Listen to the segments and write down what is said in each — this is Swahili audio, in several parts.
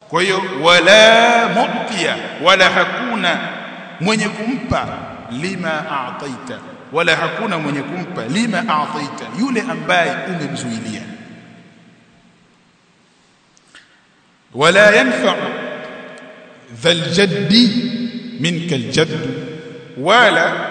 kwa hiyo wala mu'tiya wala hakuna mwenye kumpa lima a'taita wala hakuna mwenye kumpa lima a'taita yule ambaye umemzuilia wala yanfa'u dhal jaddi minka aljadd wala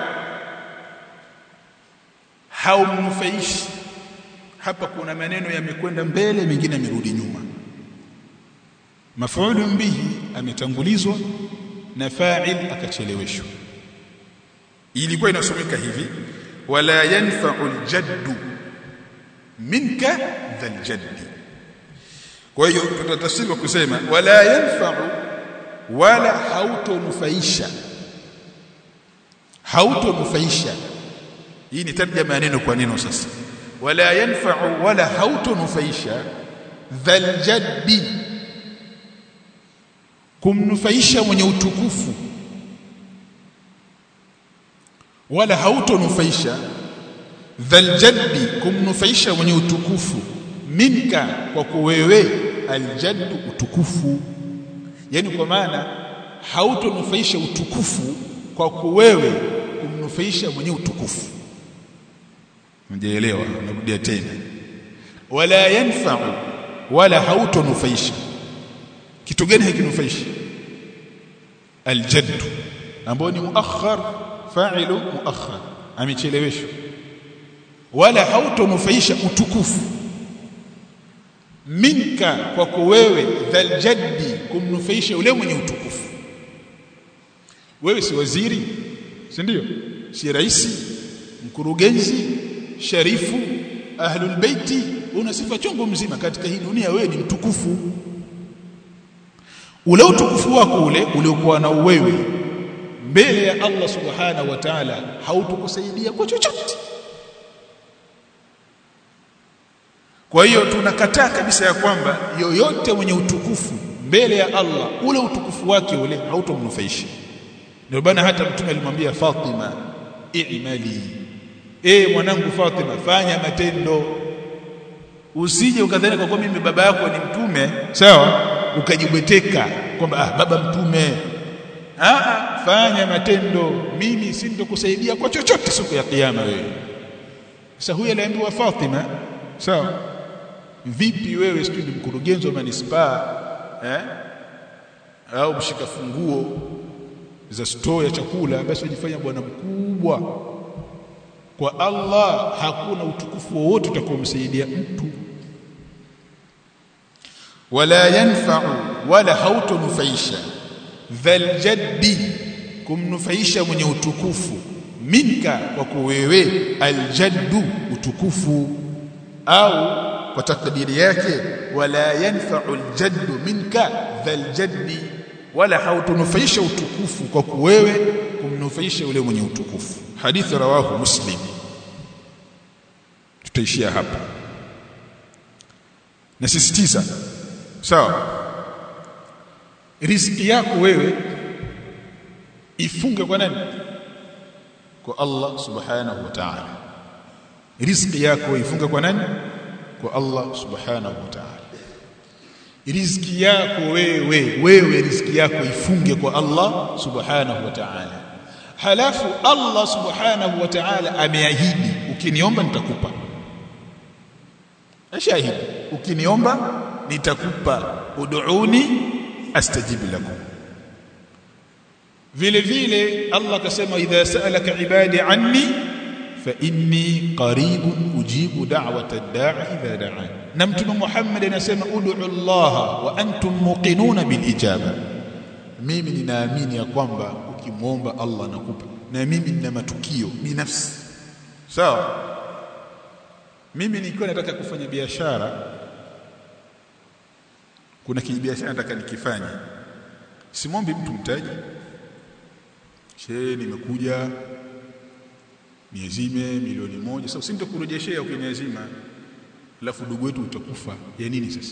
haumnufaishi hapa kuna maneno yamekwenda mbele mengine yamerudi nyuma maf'ulun bihi ametangulizwa na fa'il akacheleweshwa ilikuwa inasomeka hivi wala yanfa'u aljaddu minka dhal jaddi kwa hiyo tutatafsiri kwa kusema wala yanfa'u wala hautonufaisha hautonufaisha hii ni tarjama ya neno kwa neno sasa wala yanfa'u wala hautonufaisha dhal jaddi kumnufaisha mwenye utukufu wala hautonufaisha dhal jaddi kumnufaisha mwenye utukufu minka kwa kuwewe aljaddu utukufu yani kwa maana hautonufaisha utukufu kwa kuwewe kumnufaisha mwenye utukufu mjeelewa narudia tena wala yanfa'u wala hautonufaisha kitu gani hakinufaisha aljaddu ambao ni muakhar fa'ilu muakhar amecheleweshwa wala hautonufaisha utukufu minka kwako wewe dhal jaddi kumnufaisha yule mwenye utukufu wewe si waziri si ndio si raisi mkurugenzi sharifu ahlul baiti una sifa chungu mzima katika hii dunia wewe ni mtukufu ule utukufu wako ule uliokuwa na wewe mbele ya Allah subhanahu wa ta'ala hautukusaidia kwa chochote kwa hiyo tunakataa kabisa ya kwamba yoyote mwenye utukufu mbele ya Allah ule utukufu wake ule hautomnufaisha ndio bana hata mtume alimwambia Fatima i'mali eh mwanangu Fatima fanya matendo usije ukadhani kwa kuwa mimi baba yako ni mtume sawa ukajibweteka kwamba ah baba mtume ah fanya matendo mimi si ndokusaidia kwa chochote siku ya kiyama wewe sasa huyu aliambiwa Fatima sawa vipi wewe sijui ni mkurugenzi wa manispaa eh au mshika funguo za store ya chakula basi wajifanya bwana mkubwa kwa Allah hakuna utukufu wowote utakaomsaidia mtu wala yanfa'u wala hautonufaisha dhal jaddi kumnufaisha mwenye utukufu minka kwa kuwewe aljaddu utukufu au kwa takdiri yake wala yanfa'u aljaddu minka dhal jaddi wala hautunufaisha utukufu kwa kuwewe kumnufaisha yule mwenye utukufu hadithi rawahu muslim tutaishia hapa nasisitiza sawa riziki yako wewe ifunge kwa nani kwa Allah subhanahu wa ta'ala riziki yako ifunge kwa nani kwa Allah subhanahu wa ta'ala riziki yako wewe wewe riziki yako ifunge kwa Allah subhanahu wa ta'ala halafu Allah subhanahu wa ta'ala ameahidi ukiniomba nitakupa ashahidi ukiniomba nitakupa ud'uni astajib lakum vile vile Allah akasema idha sa'alaka ibadi anni fa inni qaribun ujibu da'wata ad-da'i idha da'an na mtume Muhammad anasema ud'u Allah wa antum muqinuna bil ijaba mimi ninaamini ya kwamba ukimwomba Allah anakupa na mimi nina matukio binafsi sawa mimi nikiwa nataka kufanya biashara kuna kibiashara nataka nikifanye simwombi mtu mtaji shehe nimekuja niazime milioni moja sasa sintakurejeshea ukiniazima alafu ndugu wetu utakufa ya nini sasa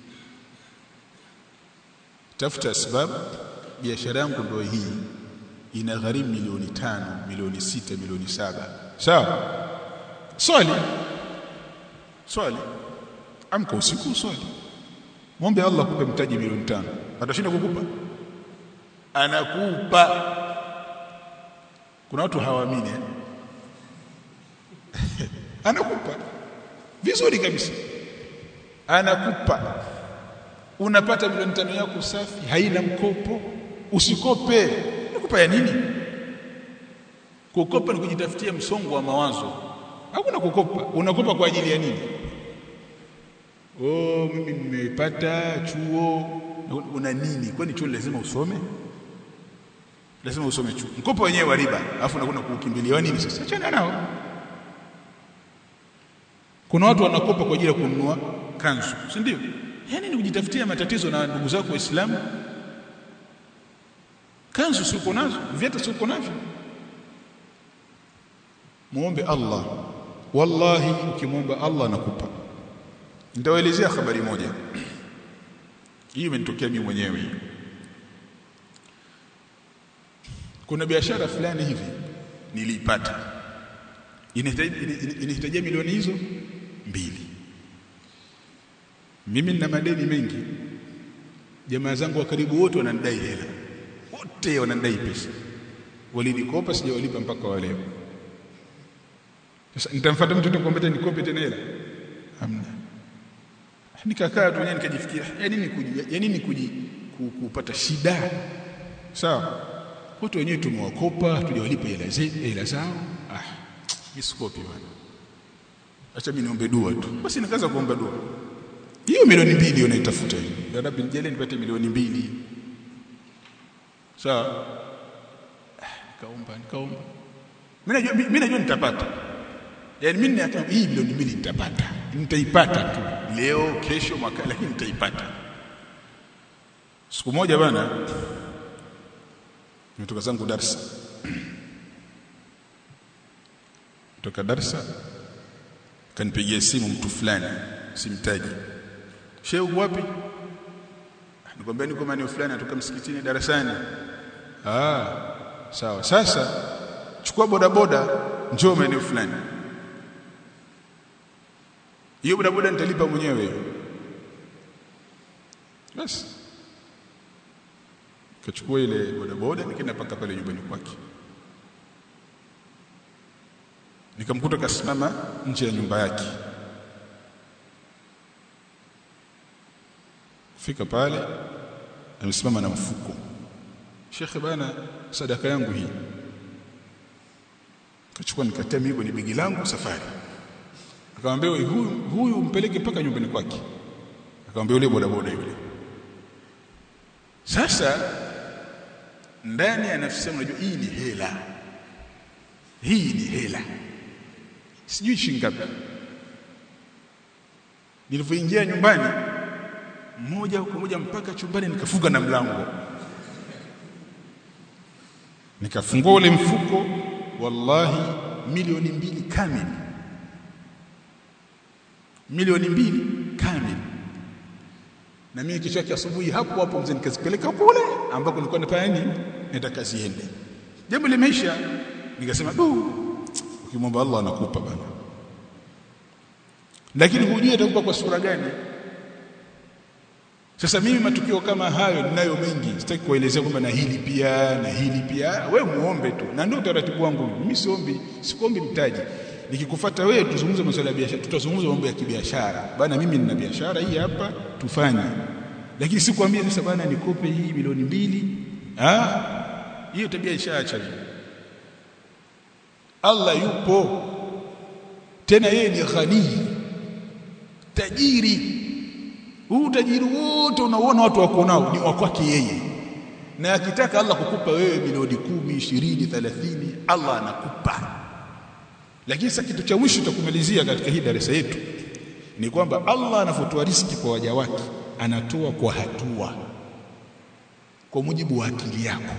tafuta sababu biashara yangu ndio hii ina gharimu milioni tano milioni sita milioni saba sawa swali swali amka usiku swali mwombe Allah kupe mtaji milioni tano atashinda kukupa anakupa kuna watu hawaamini eh? anakupa vizuri kabisa anakupa unapata milioni tano yako safi haina mkopo usikope nakupa ya nini kukopa ni kujitafutia msongo wa mawazo hakuna kukopa unakopa kwa ajili ya nini oh mimi nimepata chuo una nini kwani chuo lazima usome lazima usome chuo mkopo wenyewe wa riba alafu unakwenda kuukimbilia nini sasa achana nao kuna watu wanakopa kwa ajili ya kununua kanzu si ndio yani ni kujitafutia matatizo na ndugu zako waislamu kanzu si uko nazo viatu si uko navyo muombe Allah wallahi ukimwomba Allah anakupa nitawaelezea habari moja hii imenitokea mimi mwenyewe kuna biashara fulani hivi niliipata inahitaji milioni hizo mbili mimi nina madeni mengi jamaa zangu wa karibu wote wananidai hela wote wananidai pesa walinikopa sijawalipa mpaka wa leo sasa nitamfuata mtu nikwambia nikope tena hela hamna nikakaa tu nikajifikiria ya nini kuji ya nini kuji kupata shida sawa watu wenyewe tumewakopa tujawalipa hela hela zao ah nisikopi bwana acha mimi niombe dua tu basi nikaanza kuomba dua hiyo milioni mbili unaitafuta hiyo ya rabbi nijalie nipate milioni mbili sawa nikaomba nikaomba mimi najua mimi najua nitapata yaani mimi ninaona hii milioni mbili nitapata nitaipata tu leo kesho mwaka lakini nitaipata siku moja bana nimetoka zangu darsa kutoka darsa kanipigia simu mtu fulani simtaji shehe uko wapi nikwambia niko maeneo fulani natoka msikitini darasani ah sawa sasa chukua bodaboda njoo maeneo fulani hiyo bodaboda nitalipa mwenyewe basi kachukua ile bodaboda nikaenda paka pale nyumbani kwake nikamkuta kasimama nje ya nyumba yake fika pale amesimama na mfuko shekhe bana sadaka yangu hii kachukua nikatia mimi kwenye begi langu safari akamwambia huyu huyu mpeleke mpaka nyumbani kwake akamwambia yule bodaboda yule sasa ndani ya nafsi yangu najua hii ni hela hii ni hela sijui shilingi ngapi nilipoingia nyumbani moja kwa moja mpaka chumbani nikafunga na mlango nikafungua ule mfuko wallahi milioni mbili kamili milioni mbili kamili na mimi kesho yake asubuhi hapo hapo mzee nikazipeleka kule ambako nilikuwa nafanya nini nenda kazi ende jambo limeisha nikasema du ukimwomba Allah anakupa bana lakini hujui atakupa kwa sura gani sasa mimi matukio kama hayo ninayo mengi sitaki kuelezea kwamba na hili pia na hili pia we muombe tu na ndio utaratibu wangu mimi siombi sikuombi mtaji nikikufuata wewe tuzungumze masuala ya biashara tutazungumza mambo ya kibiashara bana mimi nina biashara hii hapa tufanye lakini sikwambia sasa bana nikope hii milioni mbili ah hiyo tabia ishaacha hiyo Allah yupo tena yeye ni ghani tajiri huu tajiri wote unaona watu wako nao ni wa kwake yeye na akitaka Allah kukupa wewe milioni kumi, ishirini, thelathini Allah anakupa lakini sasa kitu cha mwisho tutakumalizia katika hii darasa yetu ni kwamba Allah anafotoa riski kwa waja wake anatoa kwa hatua kwa mujibu wa akili yako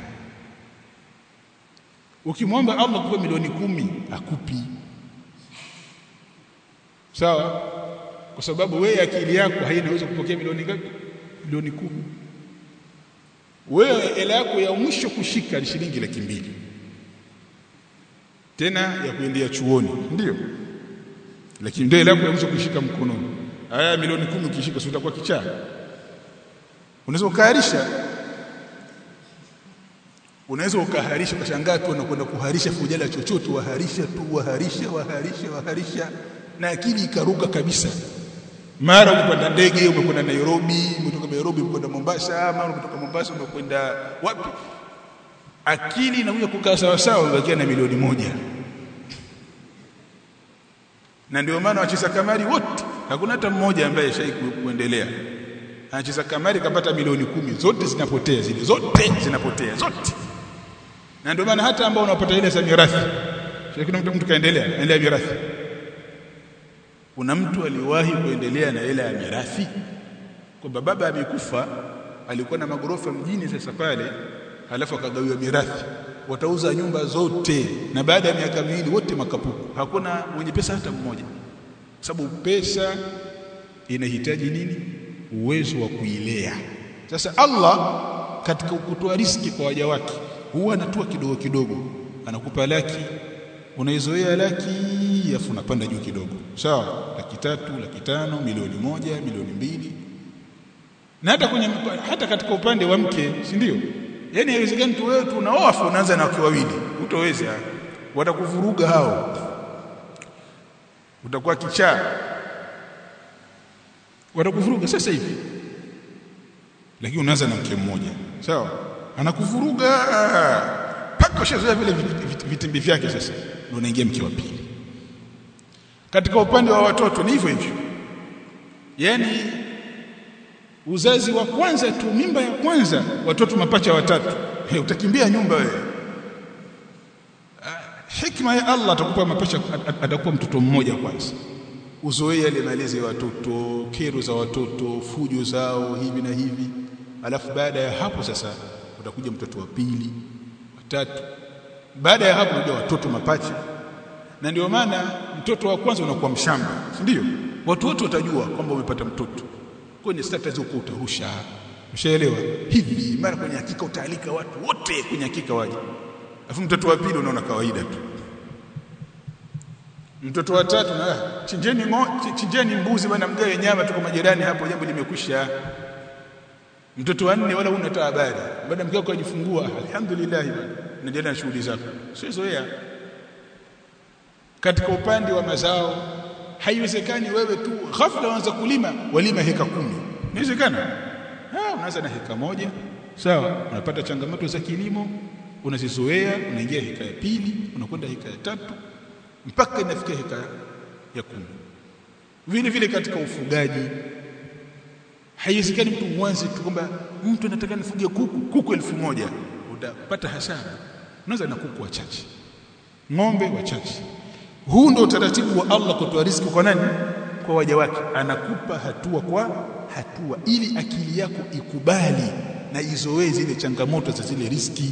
ukimwomba Allah kupe milioni kumi akupi sawa kwa sababu wewe akili yako hainaweza kupokea milioni ngapi milioni kumi wewe hela yako ya mwisho kushika ni shilingi laki mbili tena ya kuendea chuoni ndio lakini ndio hela yako ya mwisho kushika mkononi haya milioni kumi ukishika si utakuwa kichaa unaweza ukaharisha unaweza ukaharisha ukashangaa tu unakwenda kuharisha fujala chochote waharisha tu waharisha waharisha waharisha na akili ikaruka kabisa mara umekwenda ndege umekwenda Nairobi umetoka Nairobi umekwenda Mombasa mara umetoka Mombasa umekwenda wapi akili inakuja kukaa sawa sawa umebakia na milioni moja na ndio maana wacheza kamari wote hakuna hata mmoja ambaye shai kuendelea anacheza kamari kapata milioni kumi zote zinapotea zile zote zinapotea zote na ndio maana hata ambao unapata ile za mirathi kuna mtu mtu kaendelea endelea mirathi kuna mtu aliwahi kuendelea na ile ya mirathi kwamba baba amekufa alikuwa na magorofa mjini sasa pale halafu akagawiwa mirathi watauza nyumba zote na baada ya miaka miwili wote makapuku hakuna mwenye pesa hata mmoja sababu pesa inahitaji nini uwezo wa kuilea sasa Allah katika kutoa riski kwa waja wake huwa anatua kidogo kidogo anakupa laki unaizoea laki afu unapanda juu kidogo sawa laki tatu laki tano milioni moja milioni mbili na hata kwenye hata katika upande wa mke si ndio yani haiwezekani tu wewe tu unaoa afu unaanza na wake wawili utoweza watakuvuruga hao utakuwa kichaa watakuvuruga sasa hivi lakini unaanza na mke mmoja sawa anakuvuruga paka ushazoea vile vitimbi vyake sasa ndio unaingia mke wa pili katika upande wa watoto ni hivyo hivyo yani uzazi wa kwanza tu mimba ya kwanza watoto mapacha watatu hey, utakimbia nyumba wewe hikma ya Allah atakupa mapacha atakupa mtoto mmoja kwanza uzoee yale malezi ya watoto kero za watoto fujo zao hivi na hivi alafu baada ya hapo sasa utakuja mtoto wa pili watatu baada ya hapo unakuja watoto mapacha na ndio maana mtoto wa kwanza unakuwa mshamba si ndio watu wote watajua kwamba umepata mtoto kwenye status huko utarusha mshaelewa hivi mara kwenye hakika utaalika watu wote kwenye hakika waje alafu mtoto wa pili unaona kawaida tu mtoto wa tatu na chinjeni ngo, chinjeni mbuzi bwana mgawe nyama tuko majirani hapo jambo limekwisha mtoto wa nne wala una habari baada mkeo kujifungua alhamdulillah bwana unaendelea na shughuli zako sio zoea katika upande wa mazao haiwezekani wewe tu ghafla uanza kulima walima heka kumi inawezekana ah unaanza na heka moja sawa unapata changamoto za kilimo unazizoea unaingia heka ya pili unakwenda heka ya tatu mpaka inafikia heka ya kumi vile vile katika ufugaji haiwezekani mtu mwanze tu kwamba mtu anataka nifugie kuku kuku elfu moja utapata hasara unaweza na kuku wachache ng'ombe wachache huu ndio utaratibu wa Allah kutoa riziki kwa nani kwa waja wake anakupa hatua kwa hatua ili akili yako ikubali na izoee zile changamoto za zile riski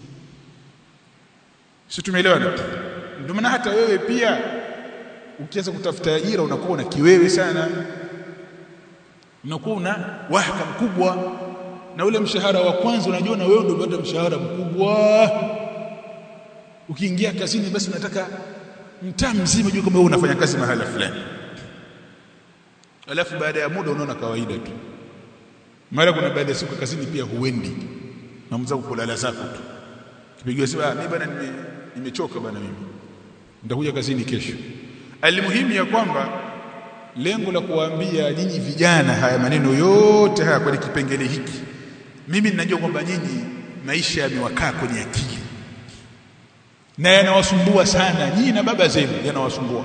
si tumeelewana ndio maana hata wewe pia ukianza kutafuta ajira unakuwa una kiwewe sana unakuwa una wahaka mkubwa na ule mshahara wa kwanza unajua na wewe ndio unapata mshahara mkubwa ukiingia kazini basi unataka mtaa mzima jua kama wewe unafanya kazi mahala fulani alafu baada ya muda unaona kawaida tu mara kuna baada ya siku kazini pia huendi na mzao kulala zako tu kipigiwa simu ah mimi bana nimechoka bana mimi nitakuja kazini kesho alimuhimu ya kwamba lengo la kuwaambia nyinyi vijana haya maneno yote haya kwenye kipengele hiki mimi ninajua kwamba nyinyi maisha yamewakaa kwenye akili na yanawasumbua sana nyinyi na baba zenu yanawasumbua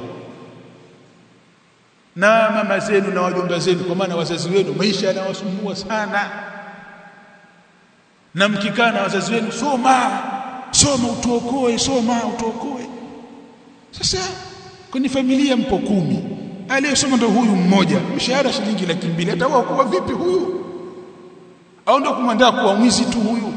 na mama zenu na wajomba zenu kwa maana wazazi wenu maisha yanawasumbua sana na mkikaa na wazazi wenu soma soma utuokoe soma utuokoe sasa kwenye familia mpo kumi aliyesoma ndo huyu mmoja mshahara shilingi laki mbili ataokoa vipi huyu au ndo kumwandaa kuwa mwizi tu huyu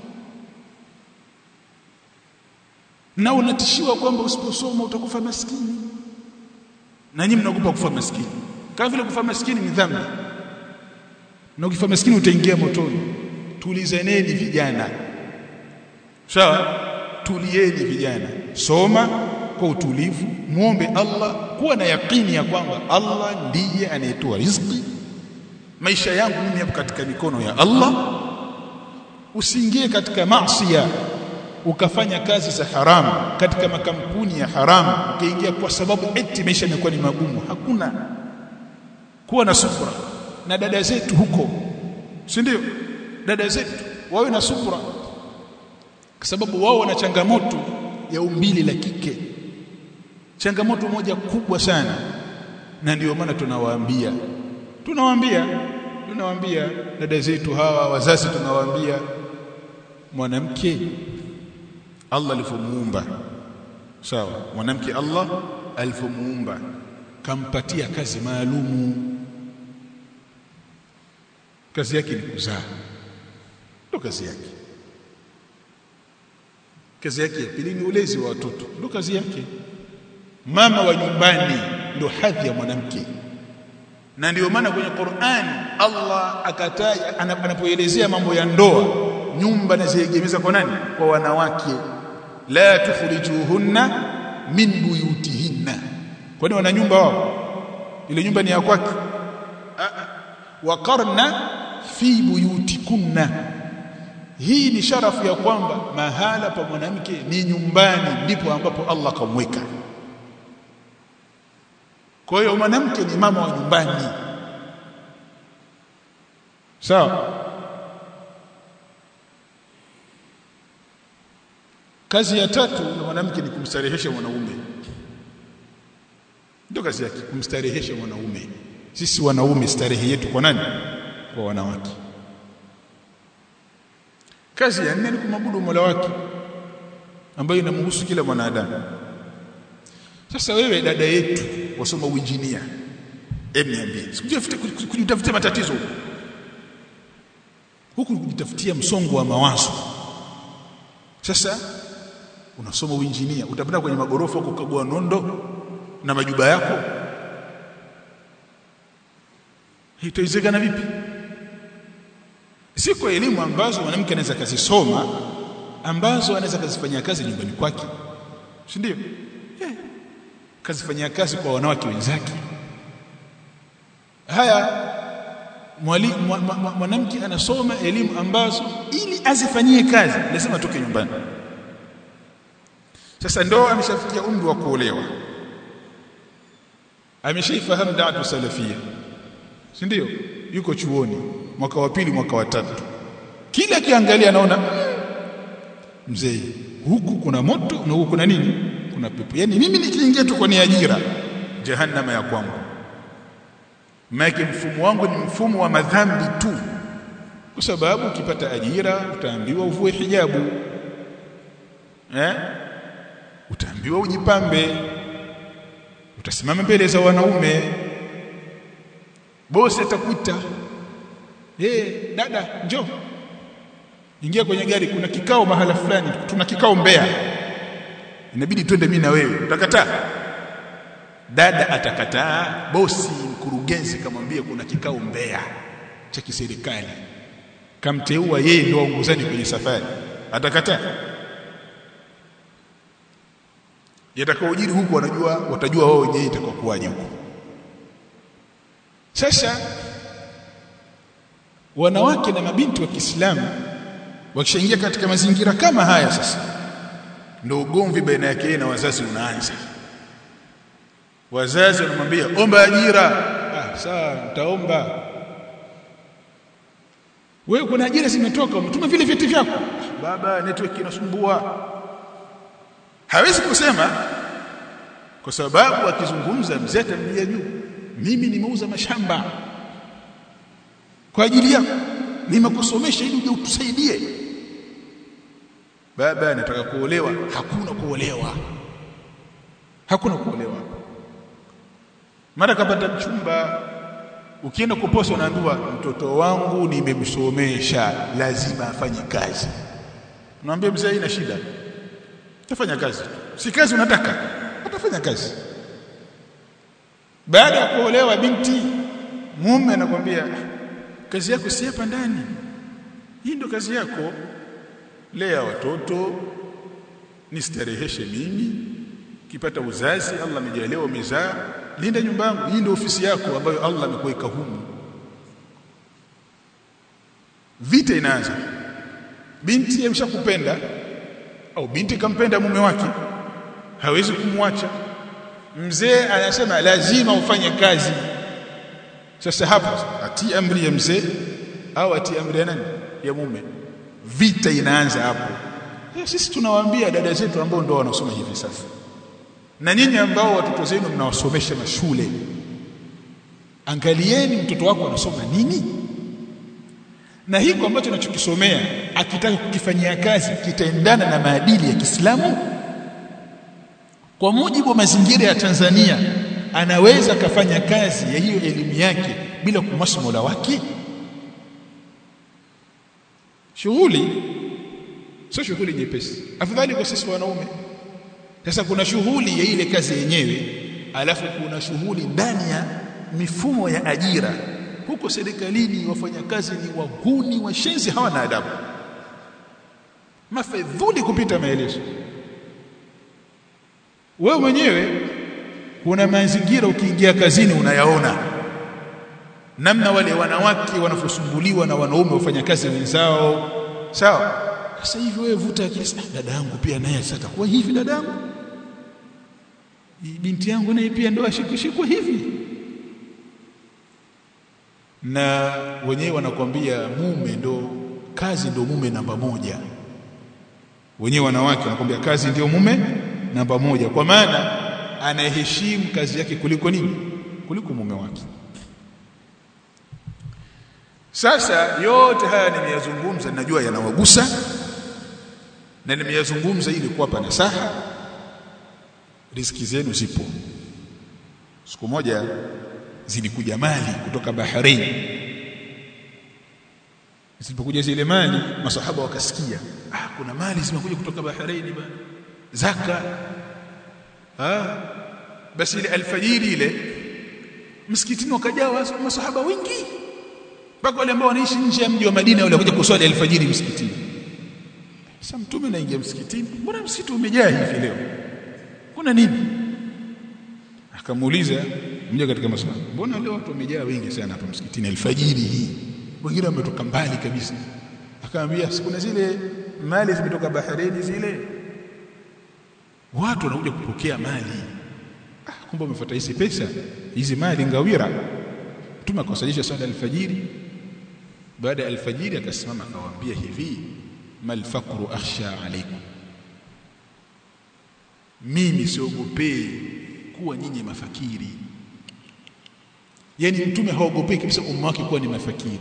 na unatishiwa kwamba usiposoma utakufa maskini na nyinyi mnaogopa kufa maskini kama vile kufa maskini ni dhambi na ukifa maskini utaingia motoni tulizaneni vijana sawa tulieni vijana soma kwa utulivu muombe Allah kuwa na yakini ya kwamba Allah ndiye anayetoa riziki maisha yangu mimi yapo katika mikono ya Allah usiingie katika maasiya ukafanya kazi za haramu katika makampuni ya haramu ukaingia kwa sababu eti maisha yamekuwa ni magumu hakuna kuwa na subra na dada zetu huko si ndio dada zetu wawe na subra kwa sababu wao wana changamoto ya umbili la kike changamoto moja kubwa sana na ndio maana tunawaambia tunawaambia tunawaambia dada zetu hawa wazazi tunawaambia mwanamke Allah alifomuumba sawa mwanamke Allah alifomuumba kampatia kazi maalumu kazi yake ni kuzaa ndo kazi yake kazi yake ya pili ni ulezi wa watoto ndo kazi yake mama wa nyumbani ndo hadhi ya mwanamke na ndio maana kwenye Qur'an Allah akataja anapoelezea mambo ya ndoa nyumba naziegemeza kwa nani kwa wanawake la tukhrijuhunna min buyutihinna kwani wana nyumba wao ile nyumba ni ya kwake waqarna fi buyutikunna hii ni sharafu ya kwamba mahala pa mwanamke ni nyumbani ndipo ambapo Allah kamweka kwa hiyo mwanamke ni mama wa nyumbani sawa kazi ya tatu ya mwanamke ni kumstarehesha mwanaume ndio kazi yake kumstarehesha mwanaume sisi wanaume starehe yetu kwa nani kwa wanawake kazi ya nne ni kumwabudu Mola wake ambayo inamhusu kila mwanadamu sasa wewe dada yetu wasoma uinjinia hebu niambie kujitafutia matatizo huku kujitafutia msongo wa mawazo sasa unasoma uinjinia utapanda kwenye magorofa kukagua nondo na majuba yako itawezekana vipi siko elimu ambazo mwanamke anaweza kazisoma ambazo anaweza kazifanyia kazi nyumbani kwake si ndio yeah. kazifanyia kazi kwa wanawake wenzake haya mwanamke anasoma elimu ambazo ili azifanyie kazi lazima atoke nyumbani sasa ndo ameshafikia umri wa kuolewa ameshaifahamu da'atu salafia si ndio yuko chuoni mwaka wa pili mwaka wa tatu kila kiangalia anaona mzee huku kuna moto na huku kuna nini kuna pepo yani mimi nikiingia tu kwenye ajira jahannama ya kwangu maana mfumo wangu ni mfumo wa madhambi tu kwa sababu ukipata ajira utaambiwa uvue hijabu eh utaambiwa ujipambe utasimama mbele za wanaume bosi atakuita eh dada njoo ingia kwenye gari kuna kikao mahala fulani tuna kikao Mbeya inabidi twende mimi na wewe utakataa dada atakataa bosi mkurugenzi kamwambia kuna kikao Mbeya cha kiserikali kamteua yeye ndio aongozani kwenye safari atakataa yatakaojiri huku wanajua watajua wao wenyewe itakokuwaje huko sasa wanawake na mabinti wa Kiislamu wakishaingia katika mazingira kama haya sasa ndio ugomvi baina yake na wazazi unaanza wazazi wanamwambia omba ajira ah sawa nitaomba wewe kuna ajira zimetoka umetuma vile vyeti vyako baba network inasumbua hawezi kusema kwa sababu akizungumza mzee atamlia juu mimi nimeuza mashamba kwa ajili yako nimekusomesha ili uje utusaidie baba anataka kuolewa hakuna kuolewa hakuna kuolewa mara kapata mchumba ukienda kuposa unaambiwa mtoto wangu nimemsomesha lazima afanye kazi unaambia mzee ina shida tafanya kazi si kazi unataka atafanya kazi baada ya kuolewa binti mume anakwambia kazi yako si hapa ndani hii ndio kazi yako lea watoto nistareheshe mimi kipata uzazi Allah amejalia umezaa linda nyumba yangu hii ndio ofisi yako ambayo Allah amekuweka humu vita inaanza binti ameshakupenda au binti kampenda mume wake hawezi kumwacha mzee anasema lazima ufanye kazi sasa hapo atii amri ya mzee au atii amri ya nani ya mume vita inaanza hapo sisi tunawaambia dada zetu ambao ndio wanasoma hivi sasa na nyinyi ambao watoto zenu mnawasomesha mashule angalieni mtoto wako anasoma nini na hiko ambacho anachokisomea akitaka kukifanyia kazi kitaendana na maadili ya Kiislamu kwa mujibu wa mazingira ya Tanzania anaweza kafanya kazi ya hiyo elimu yake bila kumwasi Mola wake shughuli sio shughuli nyepesi afadhali kwa sisi wanaume sasa kuna shughuli ya ile kazi yenyewe alafu kuna shughuli ndani ya mifumo ya ajira huko serikalini wafanyakazi ni waguni washenzi hawana adabu mafedhuli kupita maelezo wewe mwenyewe kuna mazingira ukiingia kazini unayaona namna wale wanawake wanavyosumbuliwa na wanaume wafanyakazi wenzao sawa sasa hivi wewe vuta akili dada yangu pia naye sasa kwa hivi dada yangu binti yangu naye pia ndo ashikushikwa hivi na wenyewe wanakwambia mume ndo kazi ndo mume namba moja wenyewe wanawake wanakwambia kazi ndio mume namba moja kwa maana anaheshimu kazi yake kuliko nini kuliko mume wake sasa yote haya nimeyazungumza najua yanawagusa na nimeyazungumza ili kuwapa nasaha riziki zenu zipo siku moja zilikuja mali kutoka Bahrain zilipokuja zile mali masahaba wakasikia ah kuna mali zimekuja kutoka Bahrain bana zaka ah basi ile alfajiri ile msikitini wakajaa masahaba wengi mpaka wale ambao wanaishi nje ya mji wa Madina wale kuja kuswali alfajiri msikitini sasa mtume anaingia msikitini mbona msikiti umejaa hivi leo kuna nini akamuuliza mmoja katika maswali mbona leo watu wamejaa wengi sana hapa msikitini alfajiri hii wengine wametoka mbali kabisa akamwambia kuna zile mali zimetoka baharini zile watu wanakuja kupokea mali ah kumbe umefuata hizi pesa hizi mali ngawira mtume akawasalisha swala alfajiri baada ya alfajiri akasimama akawaambia hivi mal faqru akhsha alaikum mimi siogopei kuwa nyinyi mafakiri yani mtume haogopei kabisa umma wake kuwa ni mafakiri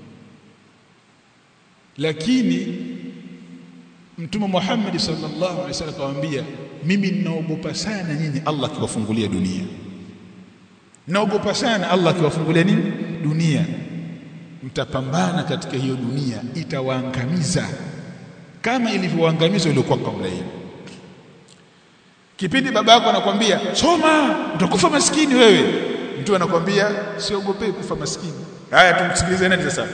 lakini mtume Muhammad sallallahu alaihi wasallam akamwambia mimi ninaogopa sana nyinyi Allah akiwafungulia dunia naogopa sana Allah akiwafungulia nini dunia mtapambana katika hiyo dunia itawaangamiza kama ilivyowaangamiza waliokuwa kabla hiyo kipindi baba yako anakwambia soma utakufa maskini wewe mtu anakwambia siogopei kufa maskini haya tumsikilize nani sasa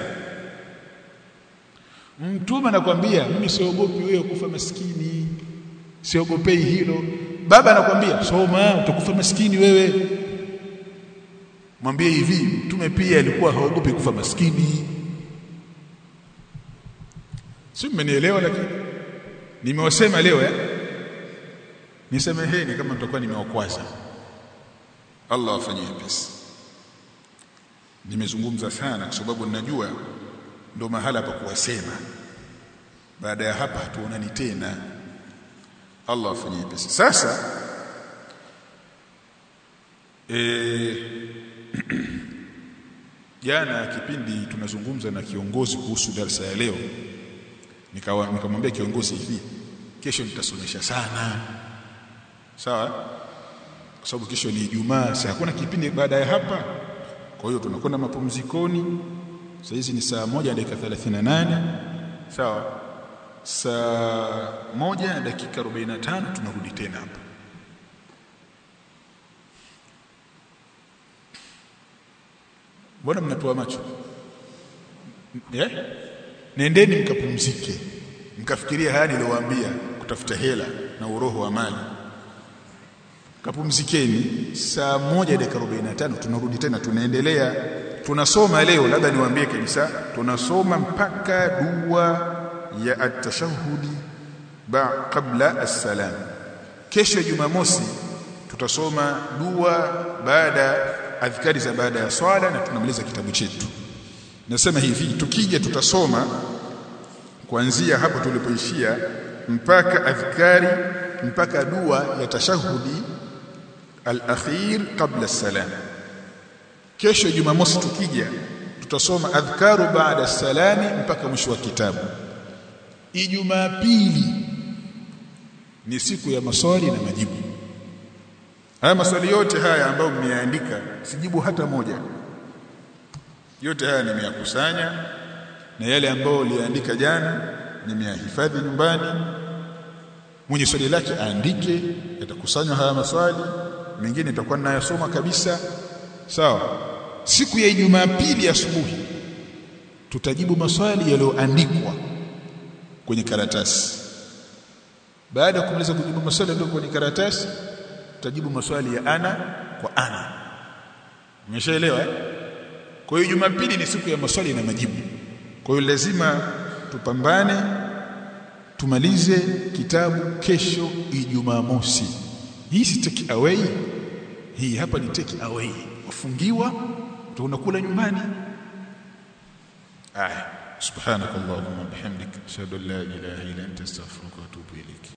mtume anakwambia mimi siogopi wewe kufa maskini siogopei hilo baba anakwambia soma utakufa maskini wewe mwambie hivi mtume pia alikuwa haogopi kufa maskini si mmenielewa lakini nimewasema leo eh nisemeheni kama mtakuwa nimewakwaza Allah afanyie pesi nimezungumza sana kwa sababu ninajua ndo mahala pa kuwasema baada ya hapa hatuonani tena Allah afanyie pesi sasa eh jana kipindi tunazungumza na kiongozi kuhusu darasa ya leo nikawa nikamwambia kiongozi hivi kesho nitasomesha sana sawa kwa sababu kesho ni Ijumaa sasa hakuna kipindi baada ya hapa kwa hiyo tunakwenda mapumzikoni sasa hizi ni saa moja dakika 38 sawa saa moja na dakika 45 tunarudi tena hapa mbona mnatoa macho eh nendeni mkapumzike mkafikiria haya niliyowaambia kutafuta hela na uroho wa mali kapumzikeni saa moja dakika 45 tunarudi tena tunaendelea tunasoma leo labda niwaambie kabisa tunasoma mpaka dua ya at-tashahhudi ba qabla as-salam kesho jumamosi tutasoma dua baada adhkari za baada ya swala na tunamaliza kitabu chetu nasema hivi tukija tutasoma kuanzia hapo tulipoishia mpaka adhkari mpaka dua ya tashahudi al-akhir qabla as-salam kesho jumamosi tukija tutasoma adhkaru baada salami mpaka mwisho wa kitabu ijumaa pili ni siku ya maswali na majibu haya maswali yote haya ambayo mmeandika sijibu hata moja yote haya nimeyakusanya na yale ambayo uliandika jana nimeyahifadhi nyumbani mwenye swali lake aandike yatakusanywa haya maswali mengine itakuwa ninayasoma kabisa sawa siku ya Ijumaa pili asubuhi tutajibu maswali yaliyoandikwa kwenye karatasi baada ya kumaliza kujibu maswali yaliyo kwenye karatasi tutajibu maswali ya ana kwa ana umeshaelewa eh? kwa hiyo Jumapili ni siku ya maswali na majibu kwa hiyo lazima tupambane tumalize kitabu kesho Ijumaa mosi hii si take away hii hapa ni take away wafungiwa tunakula nyumbani aya subhanakallahumma bihamdika ashhadu an la ilaha illa anta astaghfiruka wa atubu ilayk